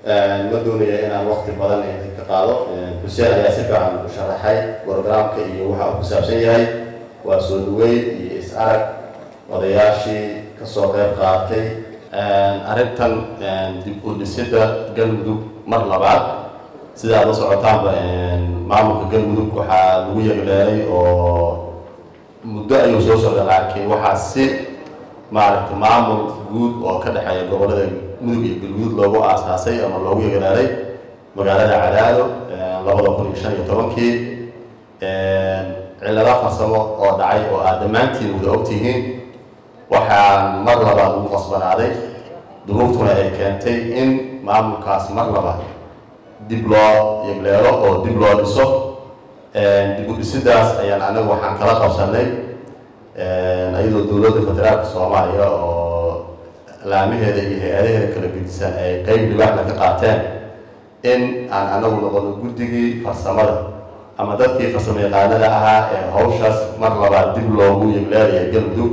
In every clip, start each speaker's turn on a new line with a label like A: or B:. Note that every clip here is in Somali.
A: ma doonaya inaan waqti badan idinka qaado xuseen ayaa si fiican u sharaxay programka iyo waxa uu ku saabsan yahay waa soo dhaweyn iyo is-arag odayaashii kasoo qeyb qaatay arrintan dib u dhisidda galmudug mar labaad sida aad la socotaanba maamulka galmudug waxaa lagu yegleelay oo muddo ayuu soo socda laakiin waxaa si maaragtay maamul guud oo ka dhexeeya gobollada mudug iyo galguduud loogu aasaasay ama loogu yegleelay magaalada cadaado labada kun iyo shan iyo tobankii cillado farsamo oo dhacay oo aad dhammaantiin wada ogtihiin waxaan mar labaad ugu qasbanaaday duruuftuna ay keentay in maamulkaas mar labaad dib loo yegleelo oo dib loo dhiso dib u dhisidaas ayaan anagu waxaan kala qabsanay iyadoo dowladda federaalka soomaaliya oo laamaheeda iyo hay-adaheeda kala gedisan ay qeyb dhibaaxna ka qaateen in aan anagu noqono guddigii farsamada ama dadkii farsamo yaqaanada ahaa ee hawshaas mar labaad dib loogu yegleelaya galmudug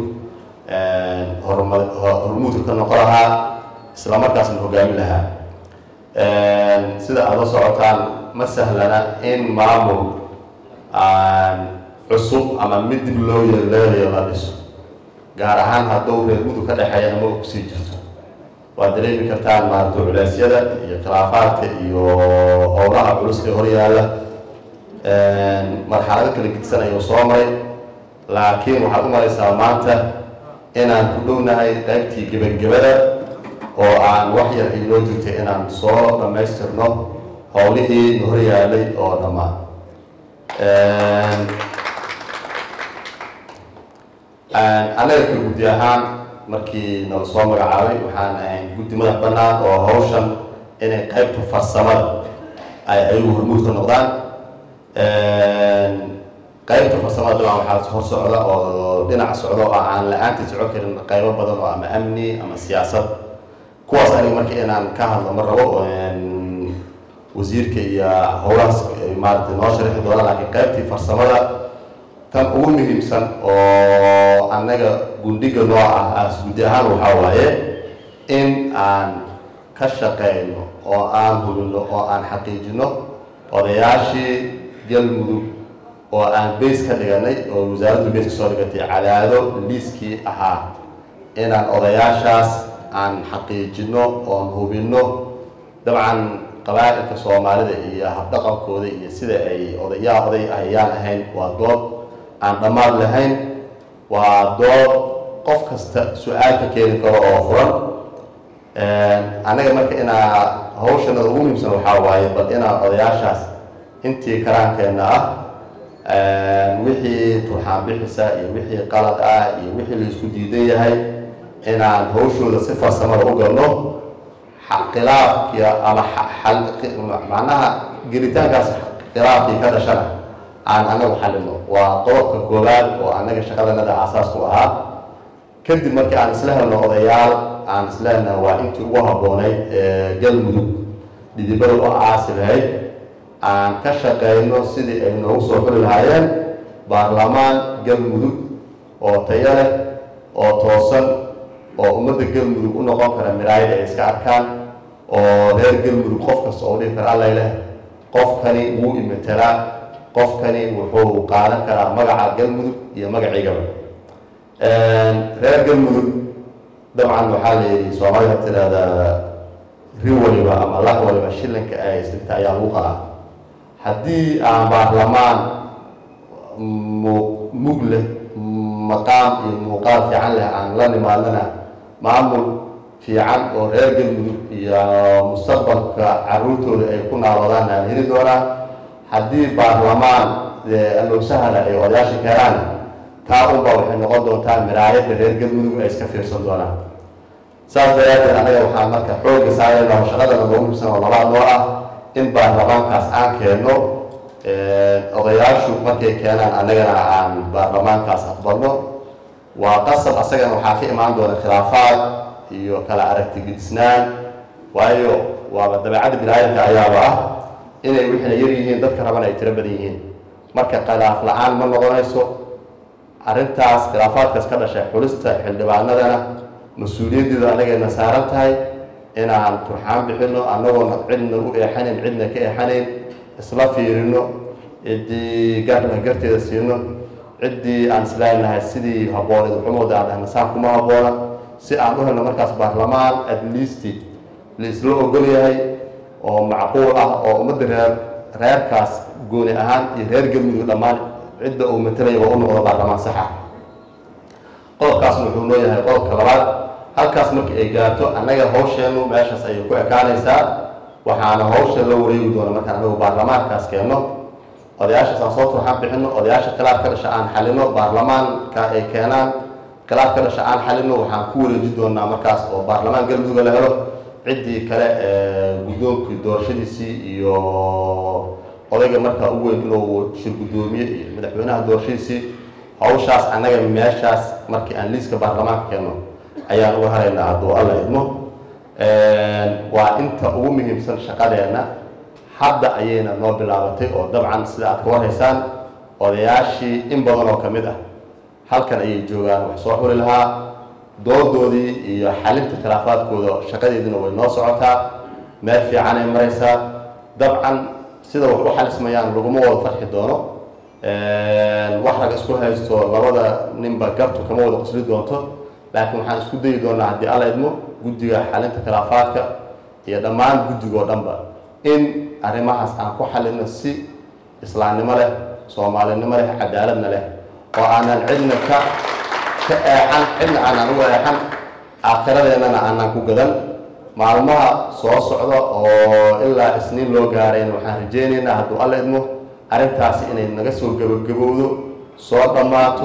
A: hormuudka ka noqon lahaa islamarkaasna hogaamin lahaa sida aada la socotaan ma sahlana in maamul cusub ama mid dib loo yegleelayo la dhiso gaar ahaan hadduu reer mudug ka dhexeeya ama kusii jirto waad dareemi kartaan maaragta culeysyada iyo khilaafaadka iyo howlaha culus ee horyaala marxalado kala gidsan ayuu soo maray laakiin waxaad u maraysaa maanta inaan ku dhownahay qaybtii gebagabada oo aan wax yar ay noo jirtay inaan soo dhammaystirno howlihii na horyaalay oo dhammaan annaga ka guddi ahaan markii nala soo magacaabay waxaan ahayn guddi madax bannaan oo hawshan inay qaybta farsamada ay ayagu hormuud ka noqdaan qaybta farsamada dabcan waxaa hor socda oo dhinac socda oo aan la-aantii socon karin qaybo badan oo ama amni ama siyaasad kuwaas aniga marka inaan ka hadlo ma rabo wasiirka iyo howlahaas maaragtay noo sharixi doona laakiin qaybtii farsamada tan ugu muhiimsan oo annaga gundhiga noo ah as guddi ahaan waxaa waaye in aan ka shaqeyno oo aan hubino oo aan xaqiijino odayaashii galmudug oo aan beys ka dhiganay oo wasaaraddu beys ka soo dhigatay cadaado liiskii ahaa inaan odayaashaas aan xaqiijino oon hubino dabcan qabaa'ilka soomaalida iyo habdhaqankooda iyo sida ay odayaa oday ayaan ahayn waa dood aan dhammaad lahayn waa dood qof kasta su-aal ka keeni karo oo furan annaga marka inaa hawshanada ugu muhiimsan waxaa waaye bal inaan odayaashaas intii karaankeenna ah wixii turxaan bixisa iyo wixii qalad ah iyo wixii laisku diidan yahay inaan hawshooda si farsamada u galno khilaafkii ama macnaha gelitaankaas khilaafkii ka dhashana aan anagu xalino waa qodobka koowaad oo annaga shaqadanada aasaas ku ahaa kadib markii aan isla helno odayaal aan islehna waa intii ugu habboonayd ee galmudug dhidibada u aasi lahayd aan ka shaqeyno sidii ay noogu soo xuli lahaayeen baarlamaan galmudug oo tayo leh oo toosan oo ummadda galmudug u noqon kara miraayad ay iska arkaan oo reer galmudug qof kasta oo dhihi kara allay leh qofkani wuu imatelaa qofkani wuxuu qaadan karaa magaca galmudug iyo magaciigaba reer galmudug dabcan waxaa la yidhi soomaalida tiraahdaa ri waliba ama lah waliba shilinka ay isdhigta ayaa lagu qalaa haddii aan baarlamaan mug leh maqaam iyo muuqaal fiican leh aan la nimaadana maamul fiican oo reer galmudug iyo mustaqbalka caruurtooda ay ku naaloodaan aan heli doonaa haddii baarlamaan alowsahana ay odayaasha keenaan taa unba waxay noqon doontaa miraayadda reer galmudug ay iska fiirsan doonaan saas daraadeed anaga waxaan marka xooga saarayna shaqadana noogu muhiimsan oo labaad noo ah in baarlamaankaas aan keenno odayaashu markay keenaan annagana aan baarlamaankaas aqbalno waa qasab asagana waxaa ka imaan doona khilaafaad iyo kala aragti gidisnaan waayo waaba dabeecadda binaadamka ayaaba ah inay wixina yar yihiin dadka rabana ay tiro badan yihiin marka khilaaf la-aan ma noqonayso arrintaas khilaafaadkaas ka dhashay xulista xildhibaanadana mas-uuliyaddeedu annagayna saaran tahay inaan turxaan bixino annagoona cidna u eexanayn cidna ka eexanayn isla fiirino ciddii gaarna garteeda siino ciddii aan islaalinahay sidii habbooneed waxumooda aan dhahna saan kuma habboona si aan u helno markaas baarlamaan at least la isla ogol yahay oo macquul ah oo ummadda reer reerkaas gooni ahaan iyo reer galmudug dhammaan cidda uu matalaya waa u noqdo baarlamaan saxa qodobkaasna wuxuu noo yahay qodobka labaad halkaas markii ay gaarto annaga hawsheennu meeshaas ayay ku ekaanaysaa waxaana hawsha la wareegi doona markaan anagu baarlamaankaas keenno odayaashaas aan soo turxaan bixino odayaasha khilaaf ka dhasha aan xalino baarlamaanka ay keenaan khilaaf ka dhasha aan xalino waxaan ku wareeji doonaa markaas oo baarlamaan galmudugga la helo ciddii kale ee guddoonkii doorashadiisii iyo odayga markaa u weyn inuu shir guddoomiye iyo madaxweynaha doorashadiisii hawshaas annaga meeshaas markii aan liiska baarlamaanka keenno ayaan uga haraynaa hadduu alla idmo waa inta ugu muhiimsan shaqadeenna hadda ayayna noo bilaabatay oo dabcan sida aad ka warhaysaan odayaashii in badan oo ka mid ah halkan ayay joogaan wax soo xuli lahaa doodoodii iyo xalinta khilaafaadkooda shaqadeediina way noo socotaa meel fiicanay maraysaa dabcan sida wax u xalismayaan laguma wada farxi doono wax rag isku haysto labada ninba gartu kama wada qosli doonto laakiin waxaan isku dayi doonaa haddii alla idmo guddiga xalinta khilaafaadka iyo dhammaan guddigoo dhanba in arrimahaas aan ku xalino si islaamnimo leh soomaalinimo leh cadaaladna leh oo aanan cidna ka ka eexan cidna aanan uga eexan aakhiradeennana aanan ku gadan maalmaha soo socda oo ilaa isniin loo gaarayna waxaan rajaynaynaa hadduu alla idmo arrintaasi inay naga soo gabagabowdo soo dhammaato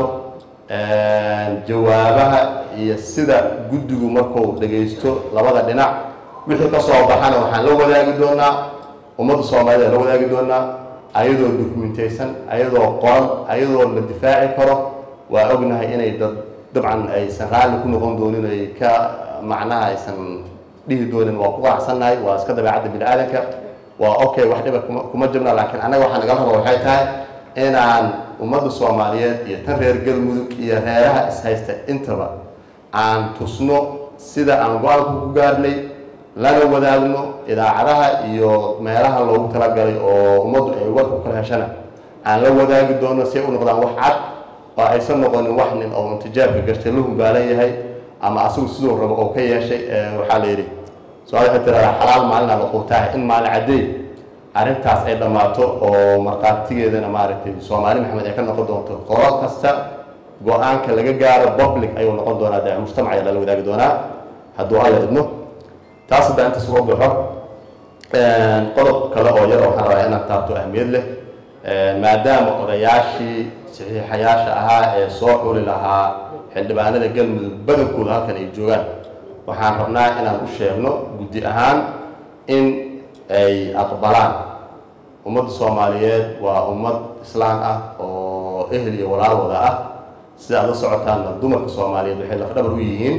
A: jawaabaha iyo sida guddigu markuu dhagaysto labada dhinac wixii ka soo baxana waxaan la wadaagi doonaa ummadda soomaalida la wadaagi doonaa ayadoo dokumentaysan ayadoo qoran ayadoo la difaaci karo waa ognahay inay dad dabcan aysan raalli ku noqon doonin ay ka macnaha aysan dhihi doonin waa ku qanacsannahay waa iska dabeecadda bini aadanka waa okay wax dhiba kuma kuma jirna laakiin annaga waxaa nagala raba waxay tahay inaan ummadda soomaaliyeed iyo tan reer galmudug iyo reeraha ishaysta intaba aan tusno sida aan go-aanka ku gaarnay lana wadaagno idaacadaha iyo meelaha loogu talagalay oo ummaddu ay warku kala heshana aan la wadaagi doono si ay u noqdaan wax cad oo aysan noqonin wax nin oo intijaabka gartay la humbaalan yahay ama asagu siduu rabo oo ka yeeshay waxaa la yidhi su-aal waxay tiradaa xalaal maalina la quutaa in maalin caddeey arrintaas ay dhammaato oo markhaatigeedana maaragtay soomaali maxamed ay ka noqon doonto qolo kasta go-aanka laga gaaro public ayuu noqon doonaa dee mujtamac ayaa lala wadaagi doonaa hadduu alla idmo taas haddaa intaas uga baxo qodob kale oo yar waxaan rabaa inaan taabto ahmiyad leh maadaama odayaashii saxiixayaasha ahaa ee soo xuli lahaa xildhibaanada galmudug badankooda halkan ay joogaan waxaan rabnaa inaan u sheegno guddi ahaan in ay aqbalaan ummadda soomaaliyeed waa ummad islaan ah oo ehel iyo walaal wada ah sida aad la socotaanna dumarka soomaaliyeed waxay lafdhabar u yihiin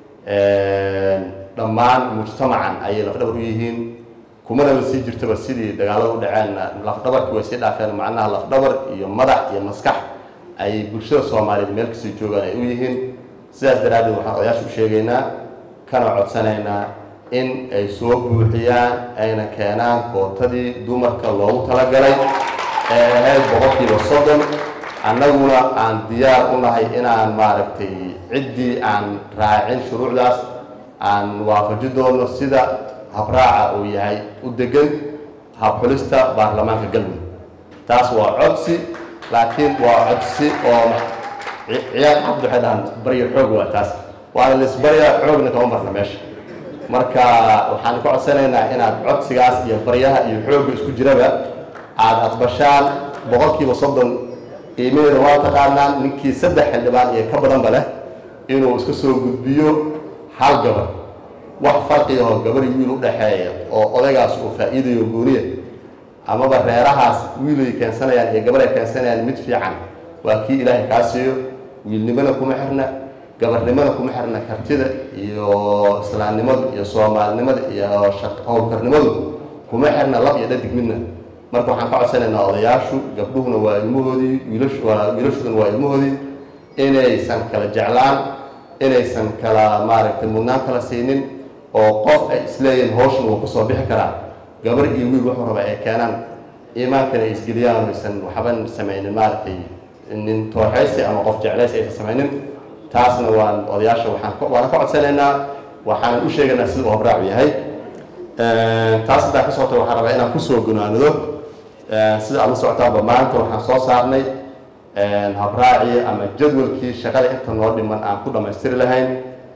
A: dhammaan mujtamacan ayay lafdhabar u yihiin kumanaba sii jirtaba sidii dagaalada u dhaceenna lafdhabarkii way sii dhaafeen macnaha lafdhabar iyo madax iyo maskax ay bulshada soomaaliyeed meel kasii joogaan ay u yihiin sidaas daraaddeed waxaan odayaasha u sheegaynaa kana codsanaynaa in ay soo buuxiyaan ayna keenaan kootadii dumarka loogu talagalay ee ahayd boqolkiiba soddon annaguna aan diyaar u nahay inaan maaragtay ciddii aan raacin shuruucdaas aan waafaji doono sida habraaca uu yahay u degan habxulista baarlamaanka galmudug taas waa codsi laakiin waa codsi oo ciyaar cabdi waxay dhahaan barya xoog waa taas waana laisbaryaa xoogna kama marna meesha marka waxaan ka codsanaynaa inaad codsigaas iyo baryaha iyo xoogga isku jiraba aada aqbashaan boqolkiiba soddon qiimaheeda waa taqaanaan ninkii saddex xildhibaan iyo ka badanba leh inuu iska soo gudbiyo hal gabar wax farqiyaho gabar wiil u dhexeeya oo odaygaas uu faa'iidayo gooniya amaba reerahaas wiilay keensanayaan iyo gabar ay keensanayaan mid fiican waa kii ilaahay kaa siiyo wiilnimona kuma xirna gabarnimada kuma xirna kartida iyo islaamnimadu iyo soomaalinimada iyo howlkarnimadu kuma xirna lab iyo dhadig midna marka waxaan ka codsanaynaa odayaashu gabdhuhuna waa ilmahoodii wiilashuduna waa ilmahoodii inaysan kala jeclaan inaysan kala maaragtay mudnaan kala siinin oo qof ay isleeyihiin hawshan wuu kusoo bixi karaa gabar iyo wiil wuxuu raba ay keenaan iimaankana ay isgeliyaan aysan waxban samaynin maaragtay nin tooxaysi ama qof jeclaysi aysan samaynin taasna waan odayaasha waxaan waana ka codsanaynaa waxaanan u sheegaynaa sida uu habraacu yahay taas haddaa ka socota waxaan rabaa inaan kusoo gunaanido sida aad la socotaanba maanta waxaan soo saarnay habraacii ama jadwalkii shaqada inta noo dhiman aan ku dhammaystiri lahayn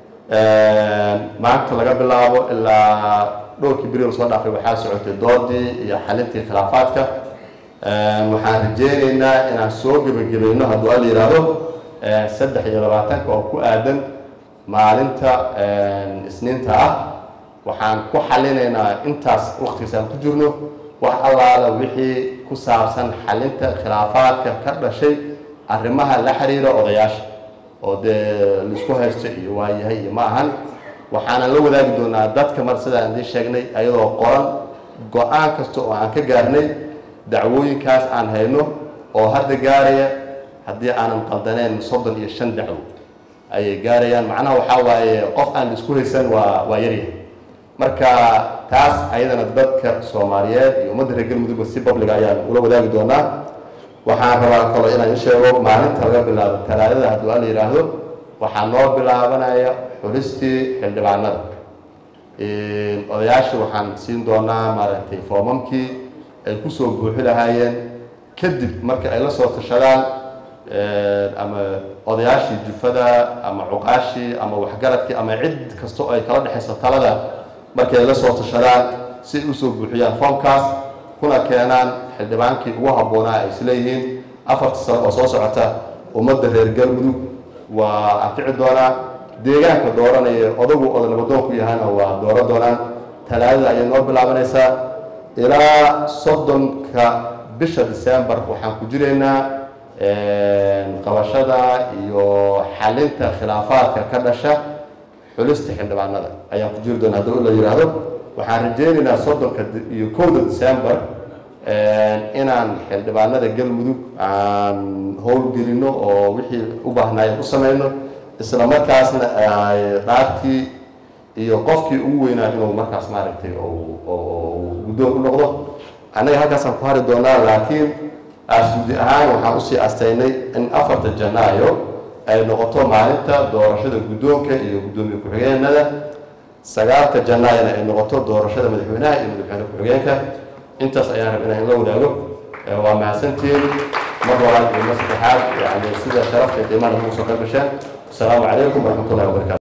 A: maanta laga bilaabo ilaa dhowrkii beri soo dhaafay waxaa socotay doodii iyo xalintii khilaafaadka waxaan rajeyneynaa inaan soo gebagabayno hadduu alla yidhaahdo saddex iyo labaatanka oo ku aadan maalinta isniinta ah waxaan ku xalinaynaa intaas waktigaas aan ku jirno wax allaala wixii ku saabsan xalinta khilaafaadka ka dhashay arrimaha la xiriira odayaasha oo dee laisku haysto iyo waayahay iyo ma ahan waxaanan la wadaagi doonaa dadka mar sidaan idiin sheegnay ayadoo qoran go-aan kasta oo aan ka gaarnay dacwooyinkaas aan hayno oo hadda gaaraya haddii aanan qaldaneen soddon iyo shan dacwo ayay gaarayaan macnaha waxaa waaye qof aan laisku haysan waa waa yaryahay marka taas ayadana dadka soomaaliyeed iyo ummadda reer galmudugba si babliga ayaan ula wadaagi doonaa waxaan rabaa kaloo inaan in sheego maalinta laga bilaabo talaadada hadduu alla yidhaahdo waxaa noo bilaabanaya xulistii xildhibaanada odayaasha waxaan siin doonaa maaragtay foomamkii ay kusoo buuxi lahaayeen kadib marka ay la soo tashadaan ama odayaashii jufada ama cuqaashii ama waxgaradkii ama cid kastoo ay kala dhexayso talada markay la soo tashadaan si ay usoo buuxiyaan foomkaas kuna keenaan xildhibaankii ugu habboonaa ay isleeyihiin afarta sano oo soo socota ummadda reer galmudug waa anfici doonaa deegaanka dooranaya odagu oda nabadoonku yahana waa dooro doonaan talaadada ayay noo bilaabanaysaa ilaa soddonka bisha december waxaan ku jiraynaa qabashada iyo xalinta khilaafaadka ka dhasha xulista xildhibaanada ayaan ku jiri doonaa haddii la yidhaahdo waxaan rajeynaynaa soddonka iyo kowda december inaan xildhibaanada galmudug aan howlgelino oo wixii u baahnaayeen u samayno isla markaasna dhaartii iyo qofkii ugu weynaa inuu markaas maaragtay guddoon u noqdo annaga halkaasaan ku hari doonaa laakiin asudi ahaan waxaan usii astaynay in afarta janaayo ay noqoto maalinta doorashada guddoonka iyo guddoomiye ku-xigeenada sagaalka janaayona ay noqoto doorashada madaxweynaha iyo madaxweyne ku-xigeenka intaas ayaan rab inaan la wadaago waa mahadsantiin mar labaad iyo mar saddexaad yani sida sharafta qiimaha nagu soo qayb gasheen asalaamu calaykum waraxmatullahi wabarakatu